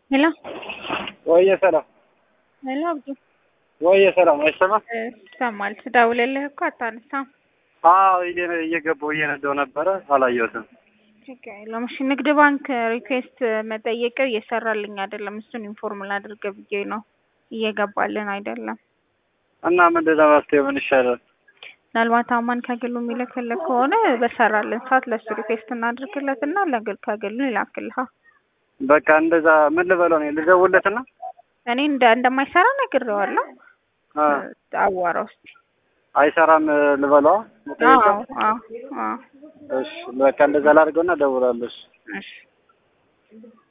ሄሎ ወየ ሰላም ሄሎ አብዱ ወየ ሰላም አይሰማም? ይሰማል። ስደውልልህ እኮ አታነሳም። አዎ እየ- እየገባሁ እየነዳሁ ነበረ አላየሁትም። ችግር የለውም። እሺ ንግድ ባንክ ሪኩዌስት መጠየቅ እየሰራልኝ አይደለም። እሱን ኢንፎርም ላድርግ ብዬ ነው። እየገባልን አይደለም። እና ምንድን ነው መፍትሄው? ምን ይሻላል? ምናልባት አማን ከግሉ የሚልክልህ ከሆነ በሰራልን ሰዓት ለእሱ ሪኩዌስት እናድርግለት እና ለግል ከግሉ ይላክልሃል። በቃ እንደዛ ምን ልበለው ነው ልደውልለትና እኔ እንደ እንደማይሰራ ነግሬዋለሁ። አ አዋራው እስኪ። አይሰራም ልበለዋ? አዎ አዎ አዎ እሺ በቃ እንደዛ ላድርገውና እደውላለሁ። እሺ። እሺ